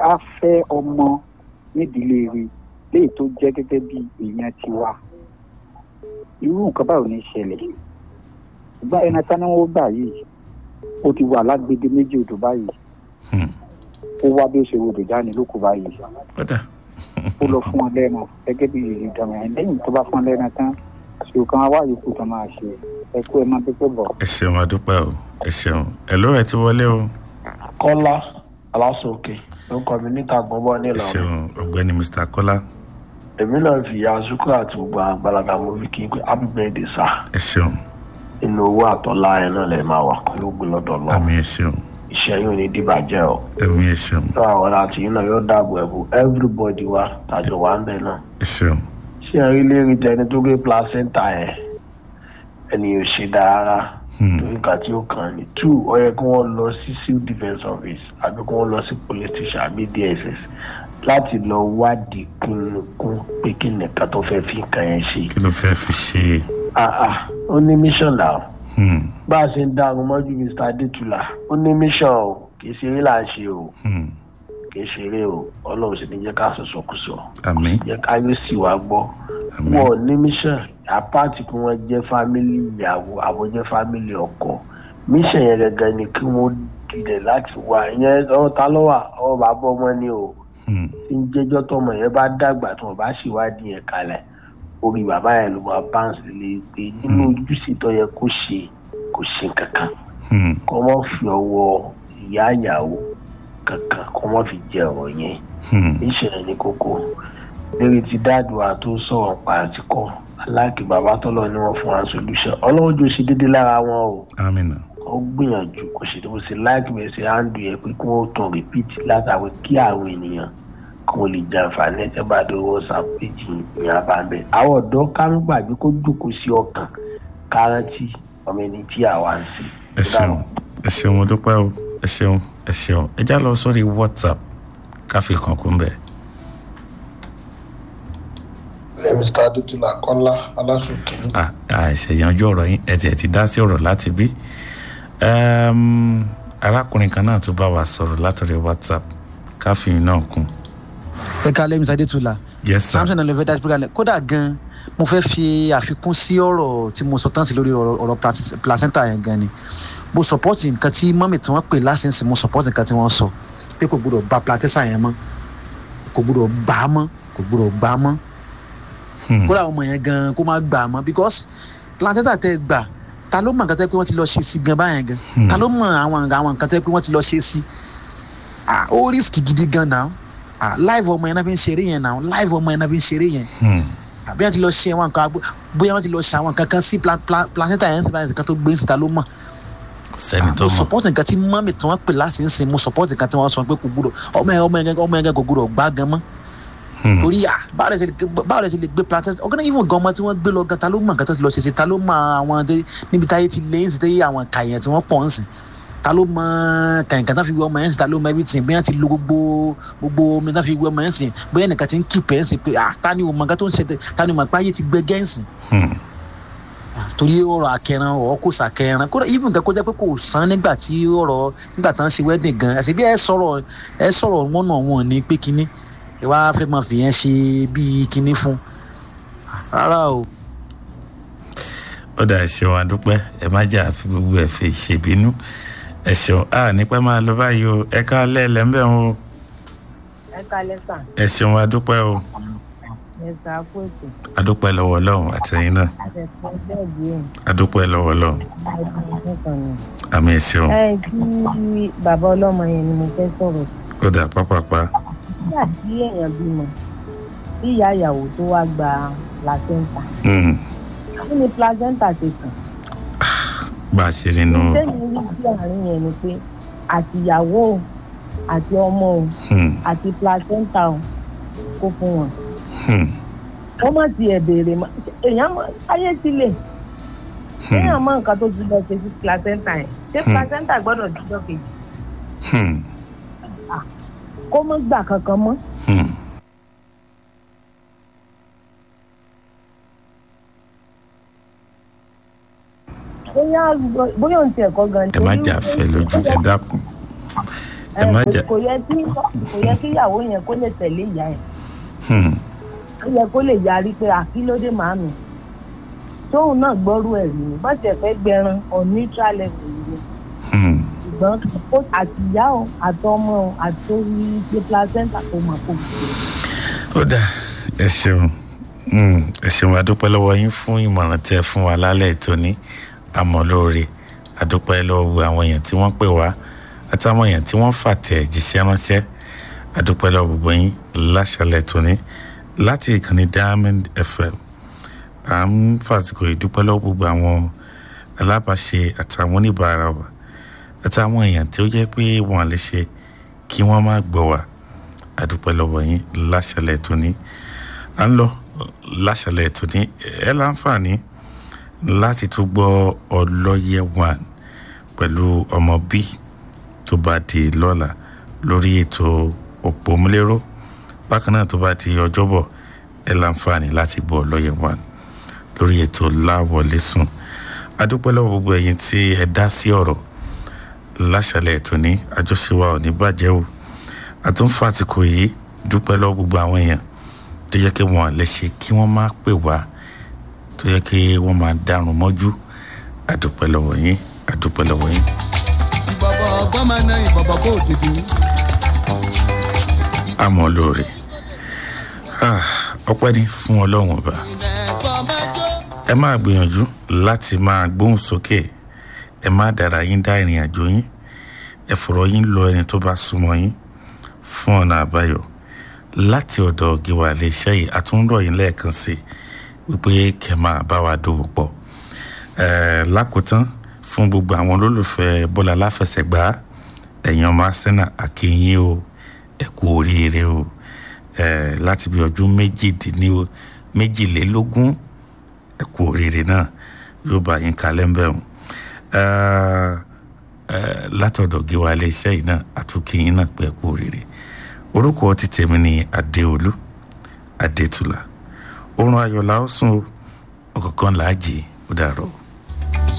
á fẹ́ ọmọ nídìílé rẹ̀ léyìí tó jẹ́ gẹ́gẹ́ bí èèyàn tiwa irú nǹkan báwo ní í ṣẹlẹ̀ ìgbà ẹni tí wọ́n gbà yìí ó ti wà lágbègbè méjì odò báyìí Hmm. ó wá bí ó ṣe rodò jáde lóko báyìí kódà ó lọ fún ọ lẹ́nu gẹ́gẹ́ bí ìdààmú ẹ̀ lẹ́yìn tó bá fún ọ lẹ́nu tán ṣòro kan wá yòókù tó máa ṣe ẹ kú ẹ má pépé bọ̀. ẹ ṣeun adúpẹ́ o ẹ ṣeun ẹ ló ẹ ti wọlé o kọ́lá aláṣọkè ló kọ́ mi níta gbọ́bọ́ ẹ nílọrin ṣeun ọ̀gbẹ́ni mr kọ́lá èmi náà fi ìyá azúkú àti gbogbo àgbàlagbà mo fi kí n pé happy birthday sir ẹ ṣeun inú owó àtọ́lá ẹ̀ náà lè máa wà pẹ̀lú ògùn lọ́dọ̀ lọ àmì ẹ ṣeun iṣẹ́ yóò ní dìbàjẹ́ o ẹ̀mí ẹ ṣeun tó àwọn àti yìí náà yóò dáàbò ẹ̀bù everybody wa tàjọ wà ń bẹ̀ náà ẹ ṣeun ṣé ẹ rí lérí tẹni tó gbé placenta ẹ̀ ẹni ò ṣe dára Hmm. torí nǹkan tí ó kàn ní two ó yẹ kí wọ́n lọ sí civil defence office àbí kí wọ́n lọ sí police station àbí dss láti lọ wádìí kúnnukún pé kí nìkan tó fẹ́ fi nǹkan yẹn ṣe. kí ló fẹ́ fi ṣe ah ah ó ní mission náà Hmm. bá a ṣe ń dáhùn mọ́jú mr adétúlà ó ní mission o kì í ṣe eré là ń ṣe o Hmm. kì í ṣe eré o ọlọ́run sì ní jẹ́ ká sọ̀sọ̀kùsọ̀ àmì jẹ́ ká yóò sì wá gbọ́ àmì wọn ò ní mission apáàtì kí wọ́n jẹ́ fámìlì ìyàwó àwọn jẹ́ fámìlì ọkọ mission yẹn gẹ́gẹ́ ni kí wọ́n dilẹ̀ láti wá ìyẹn ọ̀rọ̀ ta lọ́wọ́ ọ̀rọ̀ bàbá ọmọ ni o Hmm. tí ń jẹ́jọ́ tọmọ yẹn bá dàgbà tí wọ́n bá ṣèwádìí yẹn kalẹ̀ orí bàbá yẹn ló máa báǹsì lè pé nínú ojúṣe tó yẹ kó ṣe kò ṣe kankan Hmm. kọ́ mọ́ fi ọwọ́ ìyá ìyàwó kankan kọ́ mọ́ fi jẹ ọ̀rọ̀ yẹn Hmm. níṣẹ́ ní kókó lérí ti dáàdùá tó sọ̀rọ̀ pa àti kọ́ aláàkì bàbá tọ́lọ̀ ni wọ́n fún wa solution ọlọ́run jò ṣe déédéé lára wọn o amina ó gbìyànjú kò ṣe tó ṣe láìkí bẹ́ẹ̀ ṣe áńdù yẹn pé kí wọ́n tún repeat látàwé kí àwọn ènìyàn kí wọ́n lè jàǹfààní ẹ̀ bá dé whatsapp péjì ní abàbẹ̀. àwọn ọ̀dọ́ kánú gbàgbé kó jókòó sí ọkàn kárántì ọmọ ẹni tí àwa ń sìn. ẹ ṣeun ẹ ṣeun mo dúpẹ́ o ẹ ṣeun ẹ ṣeun ẹ já lọ sórí whatsapp káfí kan kún bẹ́ẹ̀. ẹ mr adétúlà kọ́lá aláṣọkè ní à àìsè yanjú ọ̀rọ̀ yín ẹ tiẹ̀ ti dá sí ọ̀rọ̀ láti bí. Ẹm, arákùnrin kan náà tó bá wa sọ̀rọ̀ látọ̀rí whatsapp káfí náà kún. ẹ ká lẹ́yìn sadétula yes sir samson alẹ́ fẹ́ dájú pé kalẹ̀ kódà gan mo fẹ́ fi àfikún sí ọ̀rọ̀ tí mo sọ tán sí lórí ọ̀rọ̀ ọ̀rọ̀ plas- placenta yẹn gan ni mo support nǹkan tí mọ́mì tí wọ́n pè lásìsì mo support nǹkan tí wọ́n sọ pé kò gbúdọ̀ ba placenta yẹn mọ́ kò gbúdọ̀ gbà á mọ́ kò gbúdọ̀ gbà á mọ́ Hmm. kódà ọmọ yẹn gan kó má gbà á mọ́ because placenta tẹ gbà ta ló mọ nǹkan tẹ pé wọ́n ti lọ ṣe sí gan báyẹn gan Hmm. ta ló mọ àwọn àwọn nǹkan tẹ pé wọ́n ti lọ ṣe sí ah ó risk gidi gan náà ah live ọmọ yẹn náà fi ń ṣeré yẹn náà live ọmọ yẹn náà fi ń ṣeré yẹn Hmm. àbí wọn ti lọ ṣe àwọn nǹkan bóyá wọn ti lọ ṣe àwọn nǹkan kan sí pla- pla- placenta yẹn sí báyìí nǹkan tó gbé ń síta ló mọ̀ kò sẹ́ni tó mo mọ̀ support nǹkan tí mọ́mì tí wọ́n pè láti ń sìn mo support nǹkan tí wọ́n sọ pé kò gbúdọ̀ ọmọ yẹn ọmọ yẹn ọmọ yẹn kò gbúdọ̀ gbá gan mọ́ Hmm. torí à báwo lè ṣe lè gbé- báwo lè ṣe lè gbé placenta ọ̀gá náà even gan ọmọ tí wọ́n gbé lọ gan ta ló mọ̀ nǹkan tó ti lọ ṣe sí ta ló mọ àwọn dé níbi táyé ti lé ń sìn téyé àwọn kàyẹn tí wọ́n pọ̀ ń sìn ta ló mọ kàyìnkàn tó fi wọ ọmọ yẹn sìn ta ló mọ everything bóyá ti lo gbogbo gbogbo omi tó fi wọ ọmọ yẹn sìn bóyá nìkan ti ń kí pẹ́ sìn pé à ta ni o mọ nǹkan tó ń ṣe ta ni o mọ̀ pé ayé ti gbẹ gẹ́ǹsìn Hmm. torí ọ̀rọ̀ akẹran ọ̀rọ̀ kò sàkẹran kódà even nǹkan kó jẹ́ pé kò san nígbà tí ọ̀rọ̀ nígbà tí wọ́n ṣe wedding gan àti bí ẹ sọ̀rọ̀ ẹ sọ̀rọ̀ wọn náà wọn ní pé kínní ẹ wá fẹ́ máa fìyẹn ṣe bíi kínní fún rárá o. ó dà ẹ ṣeun adúpẹ́ ẹ má jà fi gbogbo ẹ̀ fi ṣèbínú ẹ ṣeun a nípa máa lọ báyìí o ẹ ká lẹ́ẹ̀lẹ́ ń bẹ̀ ń o ẹ kalẹ sàn ẹ ṣeun adúpẹ́ o ẹ sà kó ètò adúpẹ́ lọ́wọ́ ọlọ́run àtẹ̀yìn náà àtẹ̀sán bẹ́ẹ̀ bí ẹ̀ adúpẹ́ lọ́wọ́ ọlọ́run ọdún nìkan ni. àmì ẹ ṣeun ẹ kí bàbá ọlọ́mọ yẹn ni mo fẹ́ sọ̀rọ̀ sí. ó dà pápápá nígbà tí èèyàn bímọ tí ìyá ìyàwó tó wá gba placenta Hmm. kí ni placenta ti kàn. bá a ṣe nínú sẹ́yìn rí sí àárín yẹn ni pé àtìyàwó o àti ọmọ o Hmm. àti placenta o kó fún wọn. Hmm. wọ́n má tiẹ̀ béèrè mọ́ èèyàn mọ ayé ti lè Hmm. èèyàn mọ nǹkan tó ti lọ ṣe sí placenta yẹn ṣé Hmm. placenta gbọ́dọ̀ dúdọ́ kejì Hmm. kó mọ́ gbà kankan mọ́. Hmm. bóyá bóyá ohun ti ẹ̀kọ́ gan. ẹ má jà fẹ́ lójú ẹ dákun ẹ má kò- jà kò yẹ kí kò yẹ kí ìyàwó yẹn kó lè tẹ̀lé ìyá yẹn Hmm, ó yẹ kó lè yarí pé àkílódé màámi tóun náà gbọ́rú ẹ̀ rí ni bọ́sẹ̀ fẹ́ gbẹran on neutral level yìí ni hmm. ṣùgbọ́n ó àtìyá o àtọmọ o àtòrí ṣe placenta kò mọ̀ kó ó dà ẹ ṣeun Hmm, ẹ ṣeun adúpẹ́ lọ́wọ́ yín fún ìmọ̀ràn tí ẹ fún wa lálẹ́ ìtòní àmọ́ lóore adúpẹ́ lọ́wọ́ gbogbo àwọn èèyàn tí wọ́n pè wá àtàwọn èèyàn tí wọ́n fàtẹ̀ jíṣẹ́ ránṣẹ́ adúpẹ́ lọ́wọ́ gbogbo yín láṣálẹ̀ tòní láti ìkànnì diamond fm à ń fàsìkò ìdúpẹ́ lọ́wọ́ gbogbo àwọn alábàáṣe àtàwọn oníbàárà wa àtàwọn èèyàn tí ó jẹ́ pé wọ́n lè ṣe kí wọ́n má gbọ́ wa adúpẹ́ lọ́wọ́ yín láṣálẹ̀ tòní à ń lọ láṣálẹ̀ tòní ẹ láǹfààní láti tún gbọ́ ọlọ́yẹ one pẹ̀lú ọmọ b tó bá di lọ́la lórí ètò òpómúléró bákan náà tó bá di ọjọ́bọ̀ ẹ láǹfààní láti gbọ́ ọlọ́yẹ one lórí ètò láwọlé sùn adúpẹ́ lọ́wọ́ gbogbo ẹ̀yin tí ẹ dá sí ọ̀rọ̀ láṣálẹ̀ tòní àjọṣe wa ò ní bàjẹ́ o àtúnfàtìkò yìí dúpẹ́ lọ́wọ́ gbogbo àwọn èèyàn tó yẹ kí wọ́n lè ṣe kí wọ́n má pè wá tó yẹ kí wọ́n máa dárun mọ́jú àdúpẹ́ lọ́wọ́ yín àdúpẹ́ lọ́wọ́ yín. ìbọ̀bọ̀ ọgbọ́n máa ná ìbọ̀bọ̀ kó òdìdí. àmọ́ lóore Ah, ọpẹ́ ní fún ọlọ́run ọba ẹ̀kọ́ máa jó. ẹ máa gbìyànjú láti máa gbóhùn sókè ẹ má dára yín dá ìrìn àjò yín ẹ fọ̀rọ̀ yín lọ ẹni tó bá súnmọ́ yín fún ọ̀nà àbáyọ láti ọ̀dọ̀ gíwá iléeṣẹ́ yìí àtúndọ̀ yín lẹ́ẹ̀kan sí i wípé kẹ́ máa bá wa dòwò pọ̀ Eh, lákòótán fún gbogbo àwọn olólùfẹ́ bọ́lá aláfẹsẹ̀gbá ẹ̀yàn ọmọ arsenal akínyìn o ẹ kú oríire o Eh, láti bí ọdún méjìdínlẹ́ méjìlélógún ẹ kú oríire náà yóò bá yín kalẹ̀ ń bẹ̀rù látọ̀dọ̀ gíwá iléeṣẹ́ yìí náà àtúnkìyín náà pé ẹ kú oríire orúkọ ti tèmi ní adéolú adétúlà oorun ayọ̀ la ó sùn o ọ̀kọ̀ọ̀kan làá jì ó dàrọ̀ o.